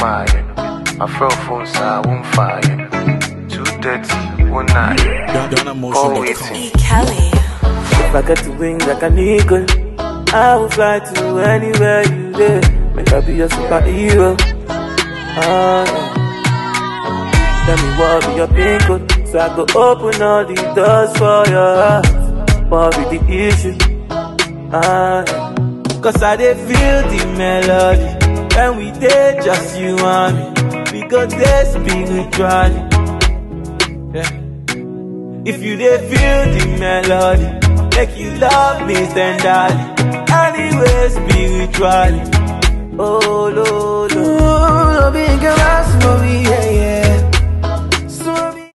fire. My friend phone say I won't fire. Two thirty, one night. Call waiting. E. Kelly. If I get to wings like an eagle, I will fly to anywhere you live. Make I be your superhero. Ah, yeah. Tell me what be your pin code, so I go open all the doors for your heart. What be the issue? Ah, yeah. Cause I dey feel the melody when we dey just you and me. We go dey spiritually. Yeah. If you dey feel the melody, make you love me tenderly. Anyway, spiritually. Oh, lo, lo. Ooh, lo bien que vas, mami, yeah,